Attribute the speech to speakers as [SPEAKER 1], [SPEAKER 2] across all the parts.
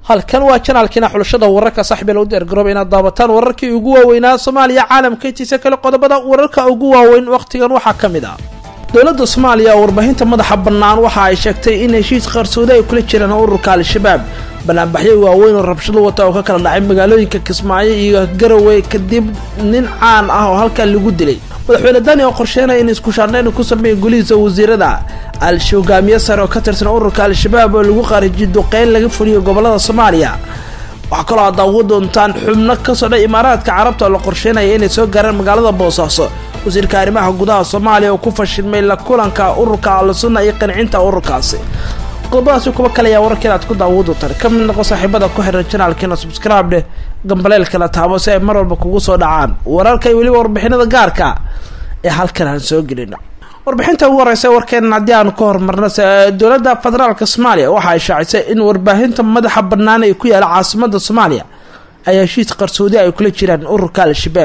[SPEAKER 1] halkan waa janaalkiina xulashada wararka saxbel u deergarooba inaad daabataan wararkii ugu waaweynaa soomaaliya caalamka intiisa kale qodobada wararka ugu waaweyn wakhtigan waxaa ka mid ah dowladda soomaaliya oo warbaahinta madaxa bannaan waxa ay sheegtay in heshiis qarsoodi ay kula jiraan ururka al-shabaab banaanbaxyo waaweyn oo rabshado wata oo ka kala dhacay magaalooyinka kismaayo iyo garowe kadib nin caan ah oo halkan lagu dilay madaxweyne dani oo qorsheynaya in iskushaandhayn ku sameeya golihiisa wasiirada al-shi hogaamiye sare oo ka tirsan ururka al-shabaab oo lagu qaarijiyo duqeyn laga fuliyo gobolada soomaaliya waxaa kaloo aad daawo doontaan xubno ka socda imaaraadka carabta oo la qorsheynaya inay soo gaaraan magaalada boosaaso wasiirka arrimaha gudaha soomaaliya oo ku fashilmay la kulanka ururka al-sunna iyo qancinta ururkaasi qodobadaasi kuwa kale ayaa wararkeena aad ku daawo doontaan ka mid noqo saaxiibada ku xiran janaalkeena subscribe dheh gambaleelkala taabo si ay mar walba kugu soo dhacaan wararka iyo weliba warbixinada gaarka ee halkan aan soo gelino warbixinta ugu horeysa warkeenan haddii aanu ka hormarno dowladda federaalka soomaaliya waxa ay shaacisay in warbaahinta madaxa bannaan ee ku yaala caasimada soomaaliya ay heshiis qarsoodi ay kula jiraan ururka al-shabaab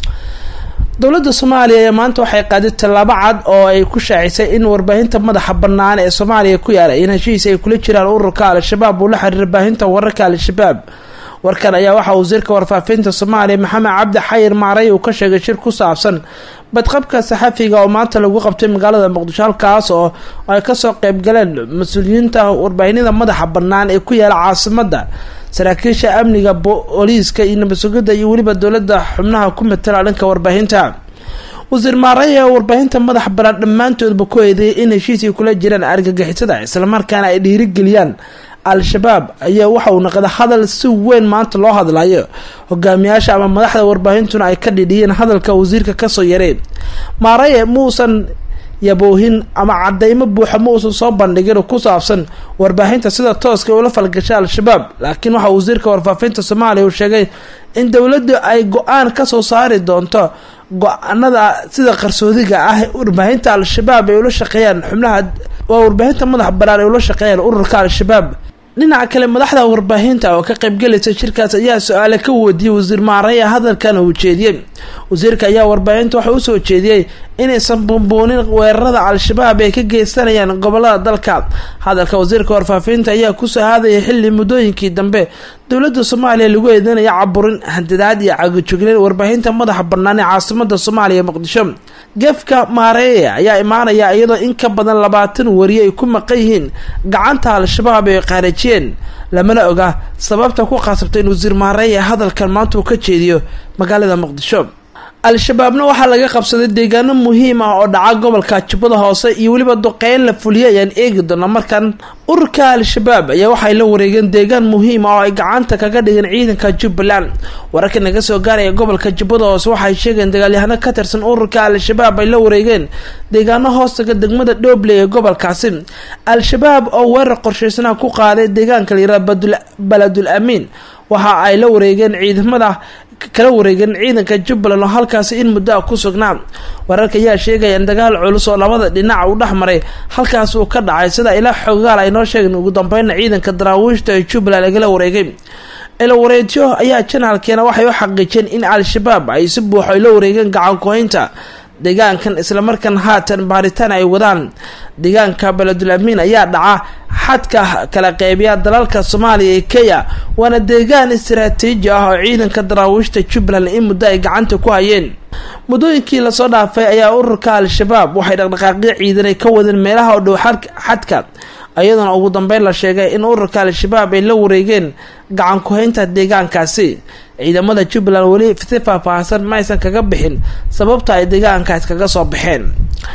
[SPEAKER 1] dowladda soomaaliya ee maanta waxay qaaday tallaabo cad oo ay ku shaacisay in warbaahinta madaxa bannaan ee soomaaliya ku yaala in heshiis ay kula jiraan ururka al-shabaab uu la xiriira baahinta wararka al-shabaab warkan ayaa waxaa wasiirka warfaafinta soomaaliya maxamed cabdi xayir maaray uu ka sheegay shir ku saabsan badqabka saxafiga oo maanta lagu qabtay magaalada muqdisho halkaas oo ay kasoo qeybgaleen mas-uuliyiinta warbaahinada madaxa bannaan ee ku yaala caasimada saraakiisha amniga booliiska iyo nabadsugidda iyo weliba dowladda xubnaha ku matala dhanka warbaahinta wasiir maaray ee warbaahinta madaxa bannaan dhammaantoodba ku eedeeyay in heshiisay kula jiraan argagixisada islamarkaana ay dhiirigeliyaan al-shabaab ayaa waxa uu naqda hadal si weyn maanta loo hadlayo hogaamiyaasha ama madaxda warbaahintuna ay ka dhidhiyeen hadalka wasiirka kasoo yareen maaraye muusan yaboohin ama cadeymo buuxa ma uusan soo bandhigin ku saabsan warbaahinta sida tooska ula falgashay al-shabaab laakiin waxaa wasiirka warfaafinta soomaaliya uu sheegay in dowladdu ay go-aan kasoo saari doonto go-aanada sida qarsoodiga ah warbaahinta al-shabaab ay ula shaqeeyaan xubnaha waa warbaahinta madax bannaan ay ula shaqeeyaan ururka al-shabaab dhinaca kale madaxda warbaahinta oo ka qaybgalaysa shirkaas ayaa su-aale ka wadiiyey wasiir maaraya hadalkan uu jeediyey wasiirka ayaa warbaahinta waxa usoo jeediyey inaysan bumbuunin weerarada al-shabaab ay ka geysanayaan gobolada dalka hadalka wasiirka warfaafinta ayaa kusoo haadaya xilli muddooyinkii dambe dowladda soomaaliya lagu eedeynaya caburin handadaad iyo cagajugleen warbaahinta madaxa bannaan ee caasimada soomaaliya muqdisho gefka maareeye ayaa imaanaya iyadoo in ka badan labaatan wariye ay ku maqan yihiin gacanta al-shabaab ay qaarajiyeen lamana oga sababta ku qasabta in wasiir maareeye hadalkan maanta uu ka jeediyo magaalada muqdisho al-shabaabna waxaa laga qabsaday deegaano muhiim ah oo dhaca gobolka jubbada hoose iyo weliba duqeyn la fuliyay ayaan eegi doona markan ururka al-shabaab ayaa waxay la wareegeen deegaan muhiim ah oo ay gacanta kaga dhigeen ciidanka jubbaland wararka naga soo gaaraya gobolka jubbada hoose waxay sheegeen dagaalyahano ka tirsan ururka al-shabaab ay la wareegeen deegaano hoostaga degmada dhoobley ee gobolkaasi al-shabaab oo weerar qorsheysanaha ku qaaday deegaanka layihahda baladul amiin waxa ay la wareegeen ciidamada kala wareegeen ciidanka jubbaland oo halkaasi in muddo ah ku sugnaa wararka ayaa sheegaya in dagaal culus oo labada dhinac uu dhex maray halkaas uu ka dhacay sida ilaa xogaal ay noo sheegeen ugu dambeynna ciidanka daraawiishta ee jubbaland lagala wareegay ilawareedyo ayaa janaalkeena waxay u xaqiijiyeen in al-shabaab ay si buuxo ay la wareegeen gacankoynta deegaankan islamarkaan haatan baaritaan ay wadaan deegaanka beledul amiin ayaa dhaca xadka kala qeybiya dalalka soomaaliya iyo kenya waana deegaan istaraatiiji ah oo ciidanka daraawiishta jubbaland in muddo ay gacanta ku hayeen muddooyinkii lasoo dhaafay ayaa ururka al-shabaab waxay dhaqdhaqaaqyo ciidan ay ka wadeen meelaha oo dhow xadka iyadoona ugu dambeyn la sheegay in ururka al-shabaab ay la wareegeen gacan ku-haynta deegaankaasi ciidamada jubbaland weli si faahfaahsan ma aysan kaga bixin sababta ay deegaankaas kaga soo baxeen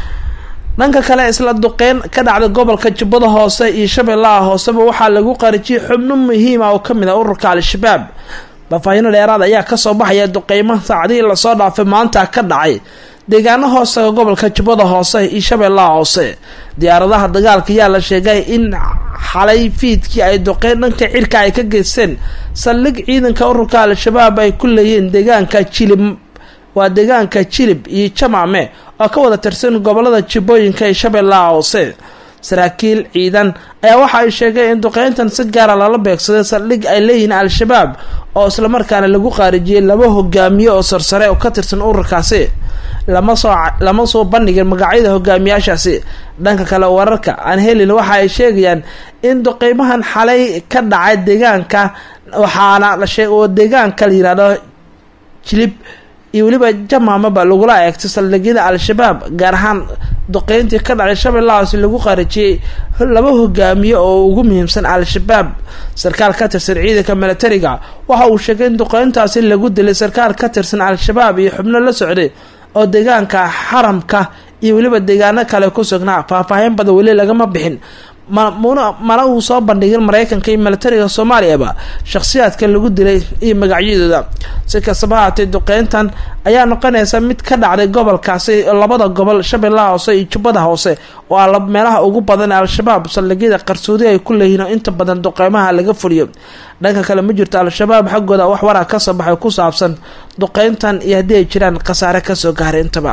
[SPEAKER 1] dhanka kale isla duqeyn ka dhacda gobolka jubbada hoose iyo shabeellaha hooseba waxaa lagu qarijiyay xubno muhiim ah oo kamid ah ururka al-shabaab faahfaahino dheeraad ayaa kasoo baxaya duqeymo saacadihii lasoo dhaafay maanta ka dhacay deegaano hoostaga gobolka jubbada hoose iyo shabeellaha hoose diyaaradaha dagaalka ayaa la sheegay in xalay fiidkii ay duqeyn dhanka cirka ay ka geysteen saldhig ciidanka ururka al-shabaab ay ku leeyihiin deegaanka jilib waa deegaanka jilib iyo jamaame oo ka wada tirsan gobolada jibbooyinka ee shabeellaha hoose saraakiil ciidan ayaa waxa ay sheegeen in duqeyntan si gaara lala beegsaday saldhig ay leeyihiin al-shabaab oo islamarkaana lagu qaarijiyey laba hogaamiye oo sarsare oo ka tirsan ururkaasi lama soo lama soo bandhigin magacyada hogaamiyaashaasi dhanka kale wararka aan helin waxa ay sheegayaan in duqeymahan xalay ka dhacay deegaanka waxaana la sheeg oo deegaanka la yihahdo jilib iyo weliba jamaamaba lagula eegtay saldhigyada al-shabaab gaar ahaan duqeyntii ka dhacay shabeellahaasi lagu qarijiyey laba hogaamiye oo ugu muhiimsan al-shabaab sarkaal ka tirsan ciidanka milatariga waxa uu sheegay in duqeyntaasi lagu dilay sarkaal ka tirsan al-shabaab iyo xubno la socday oo deegaanka xaramka iyo weliba deegaano kale ku sugnaa faahfaahin badan weli lagama bixin mana uu soo bandhigin mareykanka iyo milatariga soomaaliyaba shakhsiyaadka lagu dilay iyo magacyadooda si kastaba haatay duqeyntan ayaa noqonaysa mid ka dhacday gobolkaasi labada gobol shabeellaha hoose iyo jubbada hoose oo ah meelaha ugu badan ee al-shabaab saldhigyada qarsoodi ay ku leeyihiin oo inta badan duqeymaha laga fuliyo dhanka kale ma jirto al-shabaab xaggooda wax waraa ka soo baxay ku saabsan duqeyntan iyo haddii ay jiraan khasaare kasoo gaaray intaba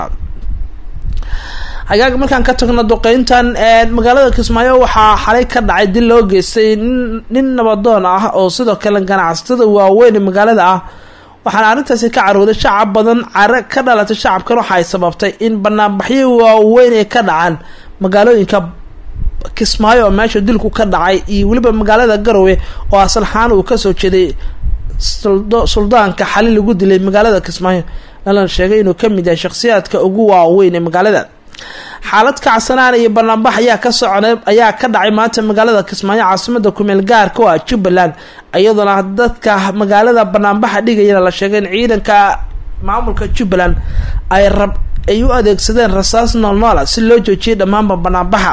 [SPEAKER 1] hagaag markaan ka tagno duqeyntan magaalada kismaayo waxaa xalay ka dhacay dil loo geystay nin nabadoon ah oo sidoo kale ganacsatada waaweyn ee magaalada ah waxaana arrintaasi ka carooday shacab badan care ka dhalatay shacabkan waxa ay sababtay in banaanbaxyo waaweyn ay ka dhacaan magaalooyinka kismaayo oo meesha dilku ka dhacay iyo weliba magaalada garowe oo asalxaan uu kasoo jeeday suldaanka xali lagu dilay magaalada kismaayo lana sheegay inuu kamid yahay shakhsiyaadka ugu waaweyn ee magaalada xaalad kacsanaan iyo banaanbax ayaa ka socday ayaa ka dhacay maanta magaalada kismaayo caasimada kumeel gaarka oo ah jubbaland iyadoona dadka magaalada banaanbaxa dhigayana la sheegay in ciidanka maamulka jubbaland ay rab ay u adeegsadeen rasaas noolnoola si loo joojiyay dhammaanba banaanbaxa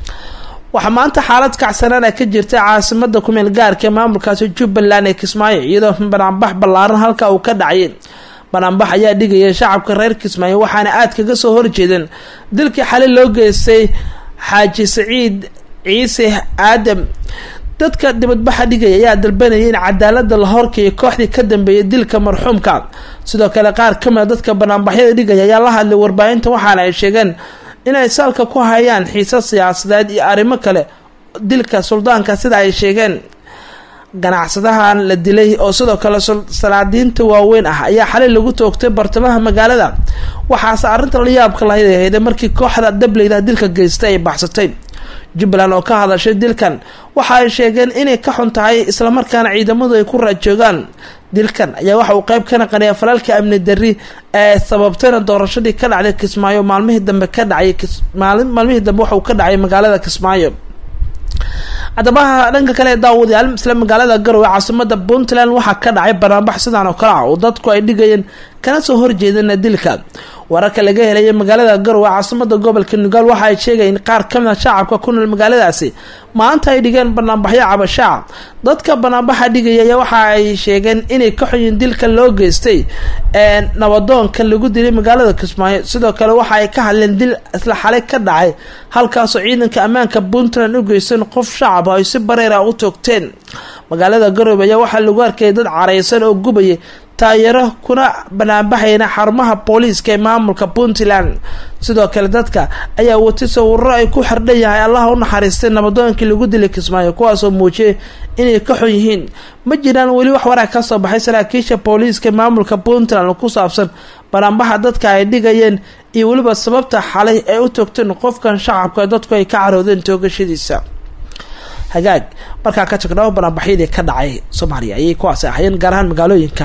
[SPEAKER 1] waxaa maanta xaalad kacsanaan a ka jirta caasimada kumeel gaarka ee maamulkaasi jubbaland ee kismaayo iyadoo banaanbax ballaaran halka uu ka dhacay banaanbax ayaa dhigaya shacabka reer kismaayo waxaana aad kaga soo horjeedeen dilkii xali loo geystay xaaji saciid ciise aadam dadka dibadbaxa dhigaya ayaa dalbanayay in cadaalada la horkeeyo kooxdii ka dambeeyay dilka marxuumka sidoo kale qaar kamida dadka banaanbaxyada dhigaya ayaa la hadlay warbaahinta waxaana ay sheegeen inay salka ku hayaan xiisa siyaasadeed iyo arrimo kale dilka suldaanka sida ay sheegeen ganacsadahan la dilay oo sidoo kale salaadiinta waaweyn ah ayaa xalay lagu toogtay bartamaha magaalada waxaase arrinta la yaabka lahayday markii kooxda dableyda dilka geystay ay baxsatay jubbaland oo ka hadashay dilkan waxa ay sheegeen inay ka xun tahay islamarkaana ciidamadu ay ku raajoogaan dilkan ayaa waxa uu qeyb ka naqanaya falalka amni darri ee sababtayna doorashadii ka dhacday kismaayo maalmihii dambe ka dhacay maalmihii dambe waxauu ka dhacay magaalada kismaayo haddaba dhanka kale daawadayaal isla magaalada garowe caasimada puntland waxaa ka dhacay banaanbax sidaan oo kale ah oo dadku ay dhigayeen kana soo horjeedana dilka wararka laga helaya magaalada garowe caasimada gobolka nugaal waxa ay sheegayeen qaar kamida shacabka ku nool magaaladaasi maanta ay dhigeen banaanbaxyo cabashaa dadka banaanbaxa dhigaya waxa ay sheegeen inay ka xunyiin dilka loo geystay nabadoonkan lagu dilay magaalada kismaayo sidoo kale waxa ay ka hadleen dil isla xalay ka dhacay halkaasoo ciidanka ammaanka puntland u geysteen qof shacab ay si bareera u toogteen magaalada garowe ayaa waxaa lagu arkayay dad careysan oo gubayay taayaro kuna banaanbaxayna xarumaha booliiska ee maamulka puntland sidoo kale dadka ayaa watay sawiro ay ku xardhan yahay allaha u naxariistay nabadoonkii lagu dilay kismaayo kuwaasoo muujiyay inay ka xun yihiin ma jiraan weli wax waraa kasoo baxay saraakiisha booliiska ee maamulka puntland ku saabsan banaanbaxa dadka ay dhigayeen iyo weliba sababta xalay ay u toogteen qofkan shacabka dadku ay ka caroodeen toogashadiisa hagaag markaa ka tagno banaanbaxyadii ka dhacay soomaaliya ayay kuwaasi ahayeen gaar ahaan magaalooyinka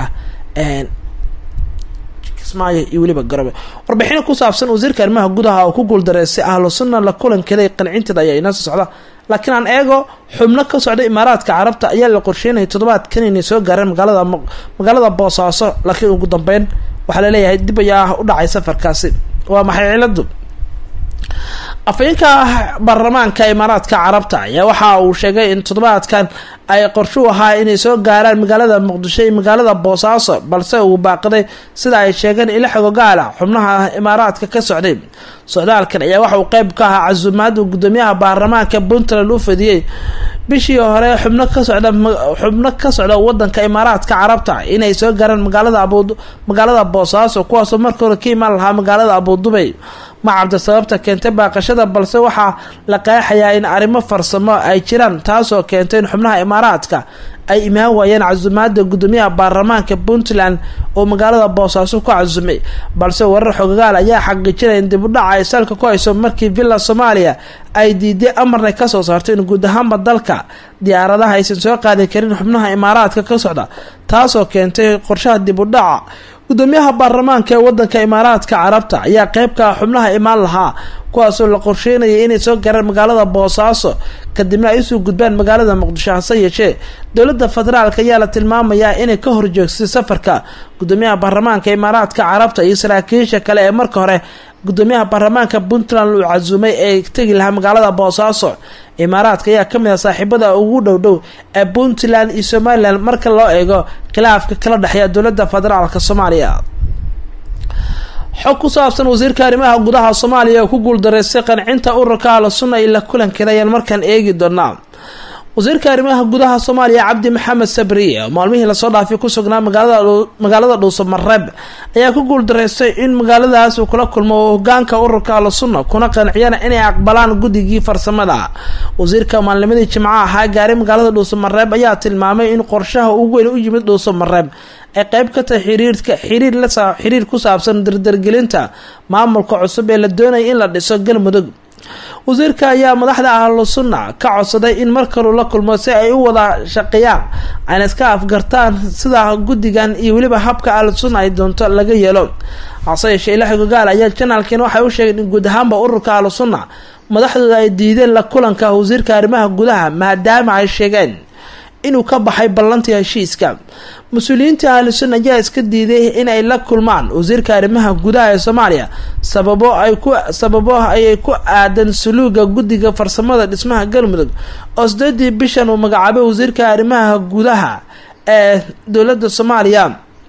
[SPEAKER 1] kismaayo iyo weliba garowe warbixino ku saabsan wasiirka arrimaha gudaha oo ku guuldareystay ahlu sunna la kulankeeday qancinteeda ayaa inoo soo socda laakiin aan eego xubno ka socda imaaraadka carabta ayaa la qorsheynaya toddobaadkan inay soo gaareen magaalada magaalada boosaaso laakiin ugu dambeyn waxaa laleeyahay dib ayaa u dhacay safarkaasi waa maxay ciladu afayeenka baarlamaanka imaaraadka carabta ayaa waxa uu sheegay in toddobaadkan ay qorshu ahaa inay soo gaaraan magaalada muqdisho iyo magaalada boosaaso balse uu baaqday sida ay sheegeen ila xogogaala xubnaha imaaraadka ka socday socdaalkan ayaa waxa uu qeyb ka ahaa casuumaada gudoomiyaha baarlamaanka puntland u fadiyey bishii hore xubno ka socda xubno ka socda wadanka imaaraadka carabta inay soo gaaraan magaalada abu magaalada boosaaso kuwaasoo marka hore ka imaan lahaa magaalada abudubay ma cabda sababta keentay baaqashada balse waxaa la qeexayaa in arrimo farsamo ay jiraan taasoo keentay in xubnaha imaaraadka ay imaan waayeen casumaada gudoomiyaha baarlamaanka puntland oo magaalada boosaaso ku casumay balse warar xogagaal ayaa xaqiijinaya in dibudhaca ay salka ku hayso markii villa soomaaliya ay diiday amarna kasoo saartay in guud ahaanba dalka diyaaradaha aysan soo qaadi karin xubnaha imaaraadka ka socda taasoo keentay qorshaha dibudhaca gudoomiyaha baarlamaanka ee wadanka imaaraadka carabta ayaa qeybka xubnaha imaan lahaa kuwaasoo la qorsheynayay inay soo garaan magaalada boosaaso kadibna ay usoo gudbaan magaalada muqdisho hase yeeshee dowladda federaalk ayaa la tilmaamayaa inay ka horjoogsay safarka gudoomiyaha baarlamaanka imaaraadka carabta iyo saraakiisha kale ee marka hore gudoomiyaha baarlamaanka puntland uu casuumay ee tegi lahaa magaalada boosaaso imaaraadka ayaa kamid ah saaxiibada ugu dhow dhow ee puntland iyo somalilan marka loo eego khilaafka kala dhexeeya dowladda federaalk soomaaliya xog ku saabsan wasiirka arrimaha gudaha soomaaliya oo ku guuldareystay qancinta ururka ahlu sunna ila kulankeeda ayaan markaan eegi doonaa wasiirka arrimaha gudaha soomaaliya cabdi maxamed sabriye oo maalmihii lasoo dhaafay ku sugnaa magaalada dhuuso mareeb ayaa ku guuldareystay in magaaladaas uu kula kulmo hogaanka ururka ahlu sunna kuna qanciyana inay aqbalaan guddigii farsamada wasiirka maalnimadii jimco ahaa gaaray magaalada dhuuso mareeb ayaa tilmaamay in qorshaha ugu weyn u yimid dhuuso mareeb ay qeyb ka tahay xiriirka xiriir la xiriir ku saabsan dardargelinta maamulka cusub ee la doonaya in la dhiso galmudug wasiirka ayaa madaxda ahlu sunna ka codsaday in markaluu la kulmo si ay u wada shaqeeyaan ayna iska afgartaan sida guddigan iyo weliba habka ahlu sunna ay doonto laga yeelo hase yeeshee ilaahay gogaal ayaa janaalkiin waxay u sheegeen in guud ahaanba ururka ahlu sunna madaxdooda ay diideen la kulanka wasiirka arrimaha gudaha maadaama ay sheegeen inuu ka baxay ballantii heshiiska mas-uuliyiinta ahlu sunna ayaa iska diiday in ay la kulmaan wasiirka arrimaha gudaha ee soomaaliya sababo ay ku sababo ayay ku aadan suluuga guddiga farsamada dhismaha galmudug oo sideedii bishan uu magacaabay wasiirka arrimaha gudaha ee dowladda soomaaliya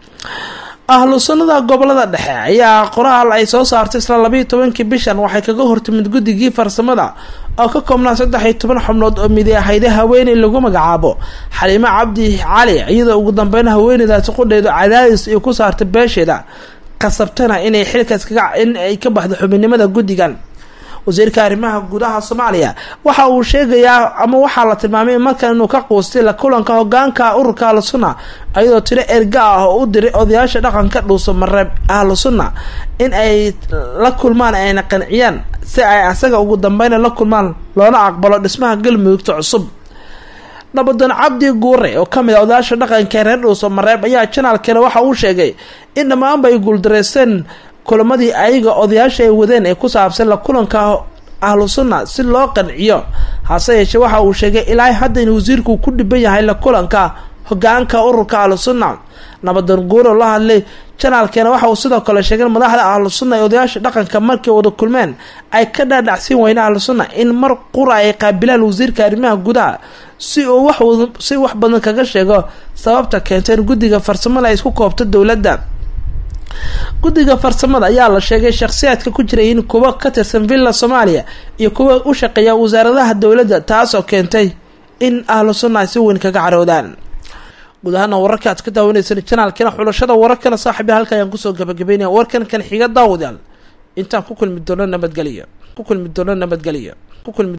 [SPEAKER 1] ahlu sunnada gobolada dhexe ayaa qoraal ay soo saartay isla labayo tobankii bishan waxay kaga hortimid guddigii farsamada oo ka koobnaa saddex iyo toban xubnood oo midi ahayday haweeney lagu magacaabo xaliimo cabdi cali iyadoo ugu dambeyn haweeneydaasi qudheedu cadaadis iyo ku saartay beesheeda qasabtana inay xilkaas kaga in ay ka baxdo xubinimada guddigan wasiirka arrimaha gudaha soomaaliya waxa uu sheegayaa ama waxaa la tilmaamay markan inuu ka quustay la kulanka hogaanka ururka ahlu sunna iyadoo tiro erga ah oo u diray odayaasha dhaqanka dhuuso mareeb ahlu sunna in ay la kulmaan ayna qanciyaan si ay asaga ugu dambeyna la kulmaan loona aqbalo dhismaha galmudugta cusub nabadoon cabdi guure oo kamid a odayaasha dhaqanka reer dhuuso mareeb ayaa janaalkeena waxa uu sheegay in dhammaanba ay guuldareysteen kulamadii ayaga odayaasha ay wadeen ee ku saabsan la kulanka ahlu sunna si loo qanciyo hase yeeshee waxa uu sheegay ilaa hadda in wasiirku ku dhiban yahay la kulanka hogaanka ururka ahlu sunna nabadoon guuro la hadlay janaalkeena waxa uu sidoo kale sheegay madaxda ahlu sunna ee odayaasha dhaqanka markay wada kulmeen ay ka dhaadhacsiin weyne ahlu sunna in mar qura ay qaabilaan wasiirka arrimaha gudaha si uu wax si wax badan kaga sheego sababta keenta in guddiga farsamada ay isku koobto dowladda guddiga farsamada ayaa la sheegay shakhsiyaadka ku jiray in kuwo ka tirsan villa soomaaliya iyo kuwa u shaqeeya wasaaradaha dowladda taasoo keentay in ahlu sunna ay si weyn kaga caroodaan guud ahaana wararka aad ka daawanaysan janaalkana xulashada wararkana saaxiiba halka ayaan kusoo gabagabeynaya warkan kan xiga daawadaal intaan ku kulmi doono nabadgeliya ku kulmi doono nabadgeliya ku kulmi